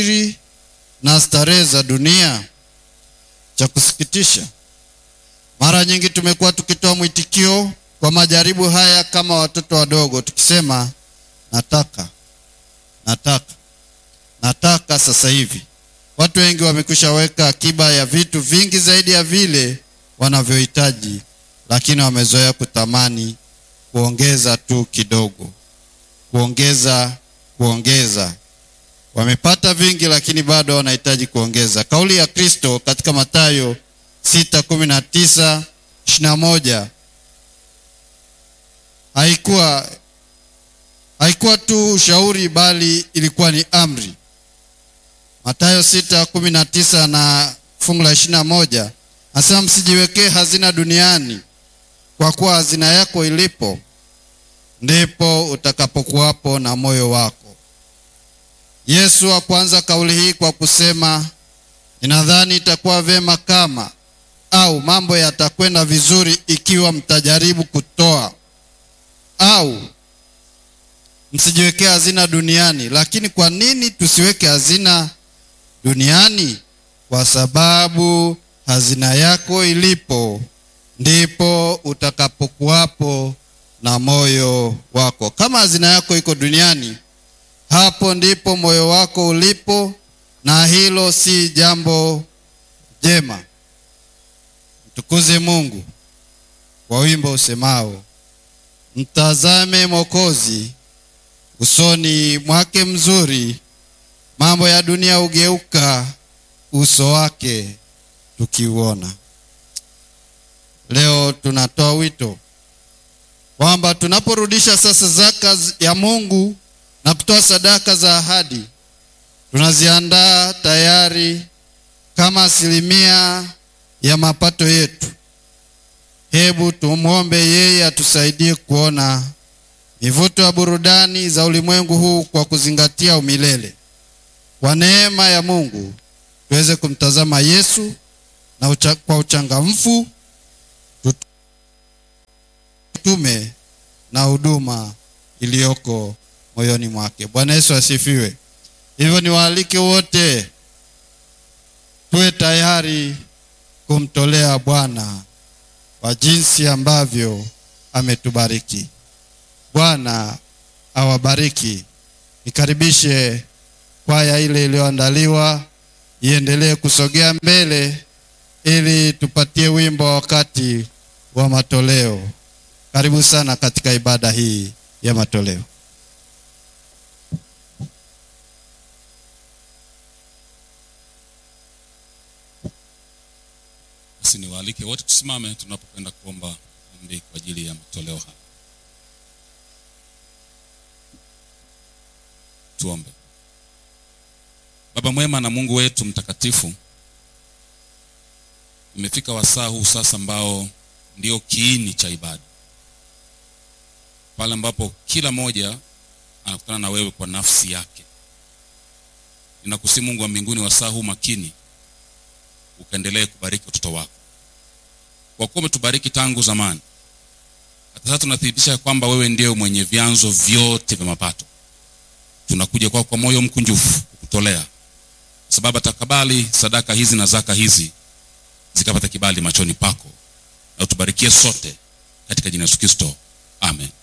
na starehe za dunia. Cha kusikitisha, mara nyingi tumekuwa tukitoa mwitikio kwa majaribu haya kama watoto wadogo, tukisema nataka, nataka, nataka sasa hivi. Watu wengi wamekwisha weka akiba ya vitu vingi zaidi ya vile wanavyohitaji, lakini wamezoea kutamani kuongeza tu kidogo, kuongeza, kuongeza. Wamepata vingi, lakini bado wanahitaji kuongeza. Kauli ya Kristo katika Mathayo 6:19 21 haikuwa haikuwa tu ushauri, bali ilikuwa ni amri. Mathayo 6:19 na fungu la 21 Asema, msijiwekee hazina duniani, kwa kuwa hazina yako ilipo ndipo utakapokuwapo na moyo wako. Yesu hakuanza kauli hii kwa kusema ninadhani itakuwa vyema kama au mambo yatakwenda vizuri ikiwa mtajaribu kutoa au msijiwekee hazina duniani. Lakini kwa nini tusiweke hazina duniani? Kwa sababu hazina yako ilipo ndipo utakapokuwapo na moyo wako. Kama hazina yako iko duniani, hapo ndipo moyo wako ulipo, na hilo si jambo jema. Mtukuze Mungu kwa wimbo usemao, mtazame Mwokozi usoni mwake mzuri, mambo ya dunia hugeuka uso wake tukiuona. Leo tunatoa wito kwamba tunaporudisha sasa zaka ya Mungu na kutoa sadaka za ahadi, tunaziandaa tayari kama asilimia ya mapato yetu. Hebu tumwombe yeye atusaidie kuona mivuto ya burudani za ulimwengu huu kwa kuzingatia umilele. Kwa neema ya Mungu tuweze kumtazama Yesu na ucha, kwa uchangamfu tume na huduma iliyoko moyoni mwake. Bwana Yesu asifiwe. Hivyo niwaalike wote tuwe tayari kumtolea Bwana kwa jinsi ambavyo ametubariki. Bwana awabariki. Nikaribishe kwaya ile iliyoandaliwa iendelee kusogea mbele ili tupatie wimbo wa wakati wa matoleo. Karibu sana katika ibada hii ya matoleo. Basi niwaalike wote tusimame tunapokwenda kuomba ombi kwa ajili ya matoleo haya. Tuombe. Baba mwema na Mungu wetu mtakatifu, imefika wasaa huu sasa ambao ndio kiini cha ibada, pale ambapo kila mmoja anakutana na wewe kwa nafsi yake. Ninakusihi Mungu wa mbinguni, wasaa huu makini ukaendelee kubariki watoto wako, kwa kuwa umetubariki tangu zamani. Hata sasa tunathibitisha kwamba wewe ndiye mwenye vyanzo vyote vya mapato. Tunakuja kwako kwa moyo mkunjufu kukutolea, sababu atakabali sadaka hizi na zaka hizi zikapata kibali machoni pako, na utubarikie sote katika jina la Yesu Kristo, amen.